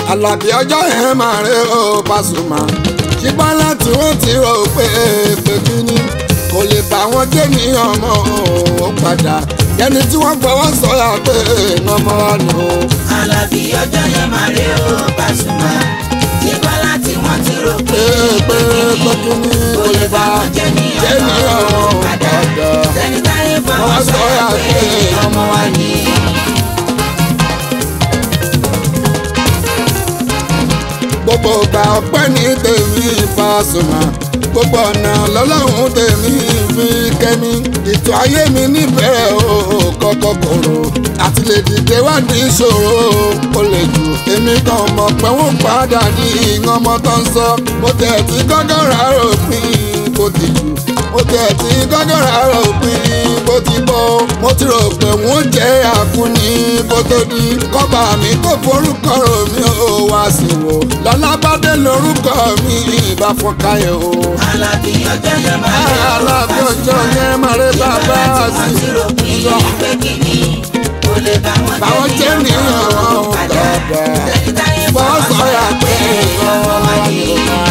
Àlàbí ọjọ́ yẹn máa rí o Pasuma ṣùgbọ́n láti wọ́n ti rò pé pé kíní kò lè bá wọn jẹ́ ní ọmọ ó padà ẹni tí wọ́n gbọ́wọ́ sọ̀yà pé ọmọ wa nù o. Àlàbí ọjọ́ yẹn máa rí o Pasuma. Nígbà láti wọ́n ti rò pé pé pé kíní kò lè bá jẹ́ ní jẹ́ ní ọmọ ọmọ ó padà. padà. Sẹ́ni táyé fọwọ́ Wọ́n sọ̀yà sọ̀yà pé pé ọmọ wa ni. gbogbo ọgbà ọpẹ́ ní tèmi Pasuma gbogbo ọ̀nà lọ́lọ́run tèmi fi kẹ́mi ètò ayé mi níbẹ̀rẹ̀ o kọ́kọ́ kòrò àti lè dìde wá ní ìṣòro ó lè jù èmi kan mọ̀ pé wọ́n padà ní ìyàn ọmọ tó ń sọ mo tẹ̀ tí gọ́gọ́ rà ròpin bó ti jù mo tẹ̀ tí gọ́gọ́ rà ròpin bó ti bọ́ mo ti rò pé wọ́n jẹ́ àkúni kó tó di kọ́ba mi kó forúkọ rò mí ó wá sí wò lọ́lábàdé lórúkọ mi ìbá fọkàyọ̀ o. Àlàbí ọjọ́ yẹn máa rí o alábí ọjọ́ yẹn máa rí bàbá sí Wọ́n ti rò pé pé kíní kò lè bá wọn báwọn jẹ́ jẹ́ ní nìyẹn ọmọ ọ̀hún padà. padà. Sẹ́ni táyé bọ́ fọwọ́ sọ̀rọ̀ sọ̀yà pé pé ọmọ wa ni.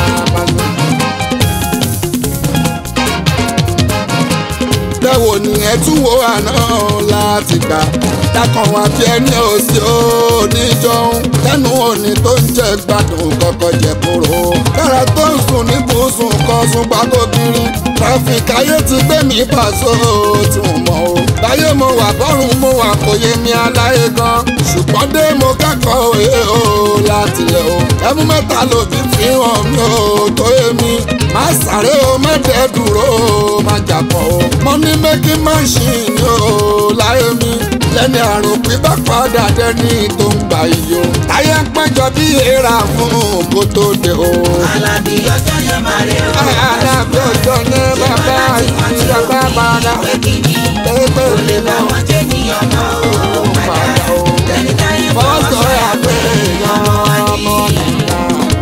bẹ́wò ni ẹ tún wo àná láti gbà dákan wá bí ẹni òsì oníjọun lẹ́nu òní tó ń jẹ gbádùn kọ́kọ́ jẹ kúrò kára tó ń sùn ní bùsùn kan sùn gbàgòkiri tráfíkì ayé ti gbé mi pàṣọ tí mo mọ̀ o láyé mo wà bọ́rùn mo wà kò yé mi aláyé gan ṣùgbọ́n dé mo kẹ́kọ̀ọ́ òye o láti lẹ̀ o ẹmú mẹ́ta lòdì fi hàn mí o tó yé mi má sáré o má dẹ́ dúró o má jàpọ̀ o money making machine o láyé mi lẹ́ni àrùn pípa padà dẹ́ni tó ń gbà yìí o táyé ń péjọ bí èèrà fún kó tó dé o. Àlàbí ọjọ́ yẹn máa rí o Àlàbí ọjọ́ ní bàbá àti bàbá bàdà pé kíní pépè kò lè bá wọn jẹ́ ní ọmọ o padà. Sẹ́ni táyé fọwọ́ fọ́sọ̀ sọ̀yà pé àpè ọmọ wa ni. ọmọ nìyà.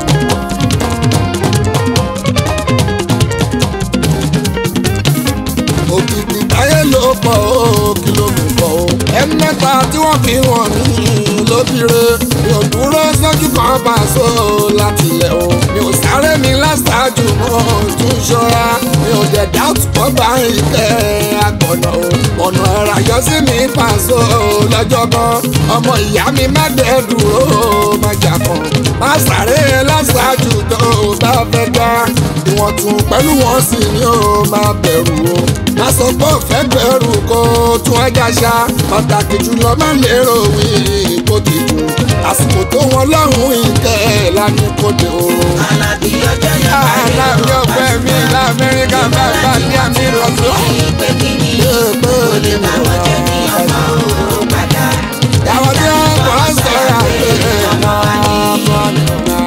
òkìkí táyé ló pọ̀ ó kí ló mú pọ̀ ó. ẹni mẹ́ta tí wọ́n fi wọ̀n mí lóbìire mi ò dúró sójú kan bá a so láti ilẹ̀ o. mi ò sáré mi láṣáájú mọ́ tún ṣọ́ra mi ò dẹ̀ dáàtú pọ̀ bá ìkẹ́ àgbọ̀nà o. ọ̀nà ẹ̀rọ ayọ̀ sí mi pàṣọ lọ́jọ́ kan ọmọ ìyá mi má dẹ̀ dúró má jà kan má sáré láṣáájú tó o bá fẹ́ gbá ìwọ̀n tún pẹ̀lú wọn sì ni ó máa bẹ̀rù o má sọ pé òfẹ́ bẹ̀rù kó tún ẹja ṣá pàtàkì jùlọ má lérò wí kó ti dùn àsìkò tó wọn lọ́hùn ìkẹ́ lánàá kó dé o. Àlàbí ọjọ́ yẹn máa rí aláàbí ọgbẹ́ mi lamẹ́ríkà bàbá ní àmì ìrọ̀sọ́. pé kíní kò lè bá wọn jẹ́ ní ọmọ o padà. Yàwọ̀ tí wọ́n kọ́ ń sọ̀rọ̀ àgbẹ̀ ọmọ wa ni. ọmọ nìyà.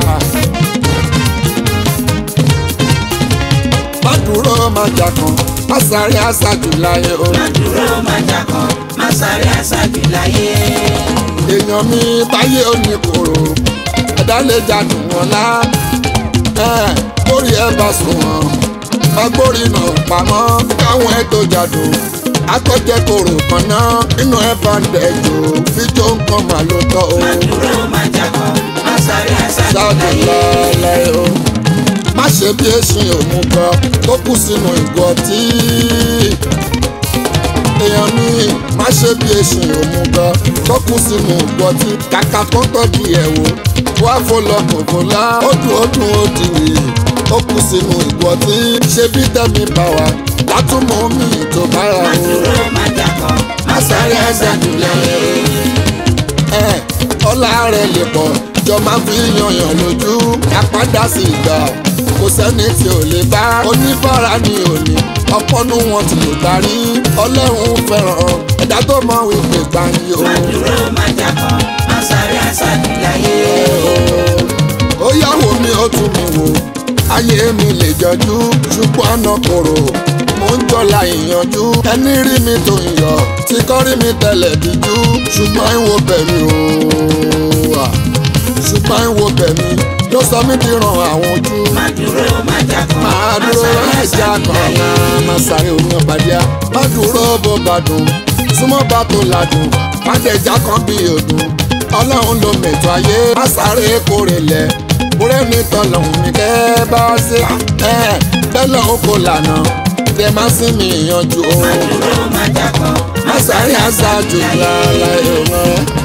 Má dúró má jà kan, má sáré àṣàjù láyé o. Má dúró má jà kan, má sáré àṣàjù láyé. èèyàn mi báyé òní kòrò ẹ̀dá lè jàdùn wọn lá kórì ẹ bá sùn wọn ọgbórí náà pamọ́ káwọn ẹ tó jàdùn akọ́jẹ́ kòrò kan náà inú ẹ bá ń dẹ̀jọ́ fíjọ́ nǹkan mà ló tọ́ o Má dúró má jà kan, má sáré àṣàjù ṣáàdù láyé. lọ́lẹ́ o má ṣe bí èsì òmùgọ̀ tó kù sínú ìgò ọtí èèyàn mi má ṣe bí èsì òmùgọ̀ tó kù sínú ìgò ọtí kàkà tó tọ́jú ẹ̀ wò wá fọlọ kòkó lá ó dùn ó dùn ó dìrì ó kù sínú ìgò ọtí ṣe bí tẹ́mi bá wa látúmọ̀ mi tó bára Má o dúró má jà kan, má sáré àṣàjù láyé. ẹ ọlá rẹ lè pọ̀ jọ máa fi yanyan lójú àpádà sí ìgbà kò sẹ́ni tí ò lè bá oníbàárà ní òní ọpọ́nú wọn ti lè darí ọlọ́run fẹ́ràn ẹ̀dá tó mọ wípé gbàǹyì o. Má dúró má jà kan, má sáré àṣàjù láyé. ó yàwó mi ó tún mi wò ayé mi lè jọjú ṣùgbọ́n ọ̀nà kòrò mo ń jọlá ìyanjú ẹni rí mi tó ń yọ tí kò rí mi tẹ́lẹ̀ díjú ṣùgbọ́n ìwò bẹ̀mí o ṣùgbọ́n ìwò bẹ̀mí ló sọ mí di ràn àwọn ojú Má dúró má jà kan, máa má dúró sáré ẹja àṣàjù kan láyé. máa máa sáré omi ọ̀bàdíà má dúró bó bá dùn súnmọ́ bá tó ladùn má dẹ̀já kan bí òdùn ọlọ́run ló mẹ̀tọ́ ayé má sáré kórè lẹ̀ kúrẹ́ ní tọ́lọ́hún ní kẹ́ bá ṣe bẹ́ẹ̀ lọ́hún kò lànà tẹ má sí mi yanjú o má dúró má jákọ́ má sáré àṣàjù lára ẹ̀rọ.